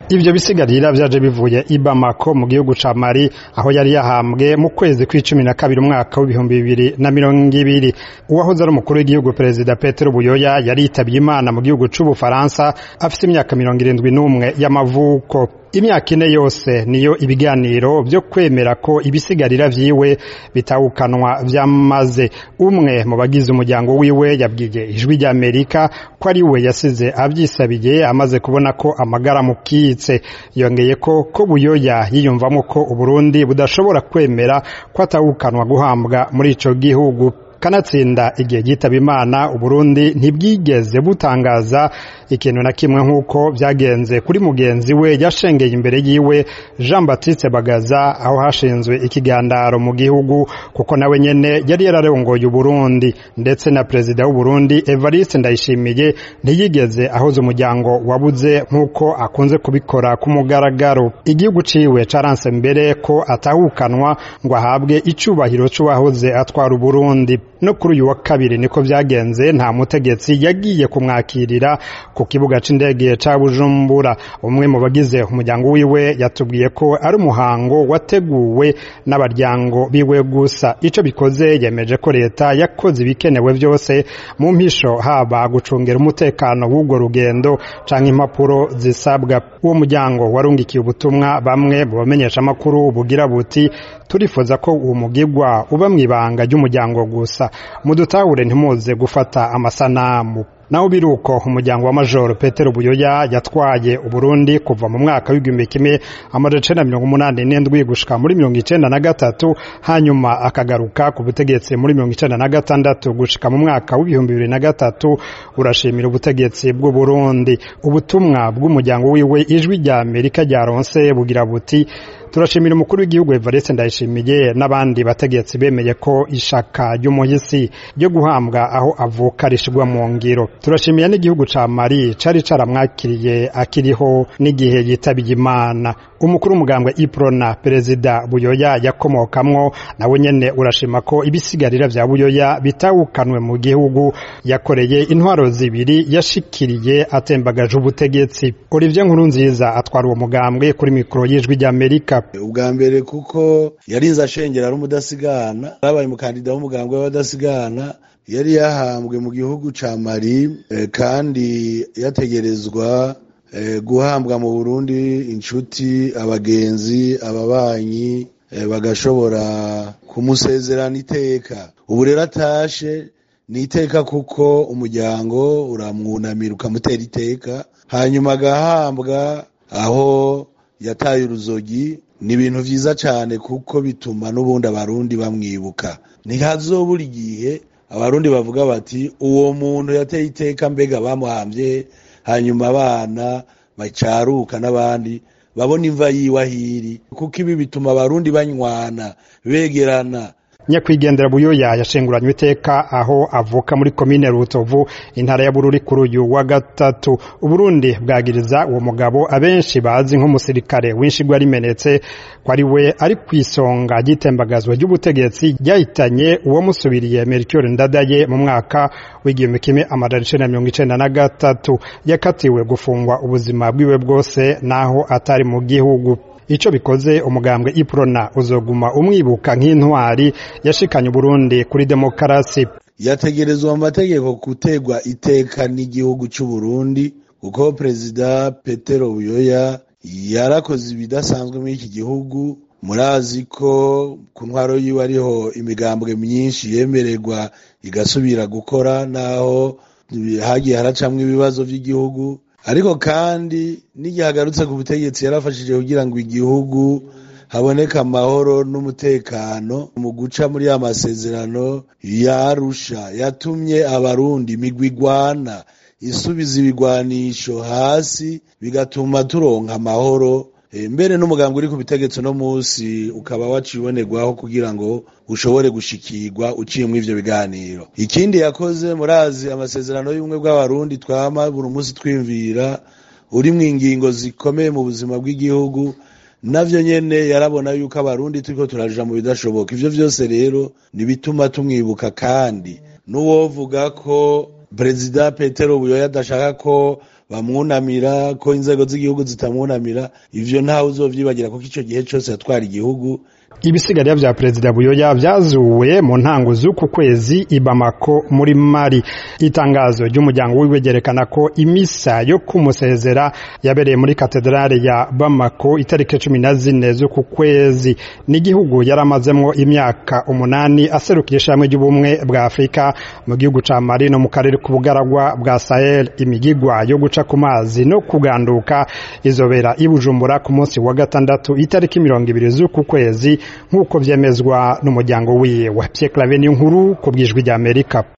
ivyo bisigarira vyaje bivuye i Bamako mu gihugu ca Mali aho yari yahambwe mu kwezi kw'icumi na kabiri umwaka w'ibihumbi bibiri na mirongo ibiri uwahoze ari umukuru w'igihugu perezida Petero Buyoya yari yitabye Imana mu gihugu c'Ubufaransa afise imyaka mirongo irindwi n'umwe y'amavuko imyaka ine yose niyo ibiganiro vyo kwemera ko ibisigarira vyiwe bitawukanwa vyamaze umwe mu bagize umuryango wiwe yabwiye ijwi ry'Amerika ko ari we yasize avyisabiye amaze kubona ko amagara mukitse yongeye ko ko buyoya yiyumvamo ko Uburundi budashobora kwemera ko atawukanwa guhambwa muri ico gihugu kanatsinda igihe gitaba imana uburundi ntibwigeze butangaza ikintu na kimwe nk'uko byagenze kuri mugenzi we yashengeye imbere yiwe jean baptiste bagaza aho hashinzwe ikigandaro mu gihugu kuko nawe nyene yari yararongoye uburundi ndetse na perezida w'uburundi evariste ndayishimiye ntiyigeze ahoza umuryango wabuze nk'uko akunze kubikora ku mugaragaro igihugu ciwe caranse mbere ko atahukanwa ngo ahabwe icubahiro c'uwahoze atwara uburundi no kuri uyu wa kabiri niko vyagenze nta mutegetsi yagiye kumwakirira ku kibuga c'indege ca Bujumbura umwe mu bagize umuryango wiwe yatubwiye ko ari umuhango wateguwe n'abaryango biwe gusa ico bikoze yemeje ko leta yakoze ibikenewe vyose mu mpisho haba gucungera umutekano w'urwo rugendo canke impapuro zisabwa uwo muryango warungikiye ubutumwa bamwe mu bamenyesha amakuru bugira buti turifuza ko uwo mugigwa uba mw'ibanga ry'umuryango gusa mudutahure ntimuze gufata amasanamu naho biruko umuryango wa majoro Petero Buyoya yatwaye Uburundi kuva mu mwaka w'igihumbi kimwe amajana icenda mirongo umunani n'indwi gushika muri mirongo icenda na gatatu hanyuma akagaruka ku butegetsi muri mirongo icenda na gatandatu gushika mu mwaka w'ibihumbi bibiri na gatatu urashimira ubutegetsi bw'u Burundi ubutumwa bw'umuryango wiwe ijwi rya Amerika ryaronse bugira buti turashimira umukuru w'igihugu Evariste Ndayishimiye n'abandi bategetsi bemeye ko ishaka ry'umuhisi ryo guhambwa aho avuka rishigwa mu ngiro turashimiye n'igihugu ca Mali cari caramwakiriye akiriho n'igihe yitabiye Imana umukuru w'umugambwe Iprona perezida Buyoya yakomokamwo nawe nyene urashima ko ibisigarira vya Buyoya bitawukanwe mu gihugu yakoreye intwaro zibiri yashikiriye atembagaje ubutegetsi Olivier Nkurunziza atwara uwo mugambwe kuri mikoro y'ijwi ry'Amerika ubwa mbere kuko yarinze ashengera ari umudasigana arabaye umukandida w'umugambwe w'abadasigana yari yahambwe mu gihugu ca Mali kandi yategerezwa guhambwa mu Burundi inshuti abagenzi ababanyi bagashobora kumusezerana iteka ubu rero atashe ni iteka kuko umuryango uramwunamira ukamutera iteka hanyuma agahambwa aho yataye uruzogi ni ibintu vyiza cane kuko bituma n'ubundi abarundi bamwibuka ntihazobura igihe abarundi bavuga bati uwo muntu yateye iteka mbega bamuhamvye hanyuma abana bacaruka n'abandi babona imva yiwe ahiri kuko ibi bituma abarundi banywana begerana nyakwigendera buyoya yashenguranywe iteka aho avuka muri komine rutovu intara ya bururi kuri uyu wa gatatu uburundi bwagiriza uwo mugabo abenshi bazi nk'umusirikare w'inshigwa rimenetse ko ari we ari ku isonga ry'itembagazwa ry'ubutegetsi ryahitanye uwamusubiriye mercure ndadaye mu mwaka w'igihumbi kimwe amajana icenda na mirongo icenda na gatatu yakatiwe gufungwa ubuzima bwiwe bwose naho atari mu gihugu ico bikoze umugambwe iprona uzoguma umwibuka nk'intwari yashikanye Burundi kuri demokarasi yategerezwa mu mategeko gutegwa iteka n'igihugu c'u Burundi kuko perezida Petero Buyoya yarakoze ibidasanzwe muri iki gihugu murazi ko ku ntwaro yiwe ariho imigambwe myinshi yemererwa igasubira gukora naho hagiye haracamwo ibibazo vy'igihugu ariko kandi n'igihe agarutse ku butegetsi yarafashije kugira ngo igihugu haboneka amahoro n'umutekano mu guca muri ya masezerano yarusha yatumye abarundi imigwi igwana isubiza ibigwanisho hasi bigatuma turonka amahoro mbere n'umugambi uri ku butegetsi uno munsi ukaba wacibonerwaho kugira ngo ushobore gushikirwa uciye muri ivyo biganiro ikindi yakoze murazi amasezerano y'ubumwe bw'abarundi twama buri munsi twimvira uri mu ingingo zikomeye mu buzima bw'igihugu navyo nyene yarabona yuko abarundi turiko turaja mu bidashoboka ivyo vyose rero nibituma tumwibuka kandi n'uwovuga ko perezida petero buyoya adashaka ko bamwunamira ko inzego z'igihugu zitamwunamira ivyo ntawe uzovyibagira kuko ico gihe cose yatwara igihugu ibisigarira vya perezida buyoya vyazuwe mu ntango z'uku kwezi i Bamako muri Mali itangazo ry'umuryango wiwe ryerekana ko imisa yo kumusezera yabereye muri katedrale ya Bamako itariki cumi na zine z'uku kwezi n'igihugu yaramazemwo imyaka umunani aserukira ishami ry'ubumwe bwa Afrika mu gihugu ca Mali no mu karere k'ubugaragwa bwa Sahel imigigwa yo guca ku mazi no kuganduka izobera i Bujumbura ku munsi wa gatandatu itariki mirongo ibiri z'uku kwezi nk'uko vyemezwa n'umuryango wiwe Pierre Claver nkuru ku bwijwi ry'Amerika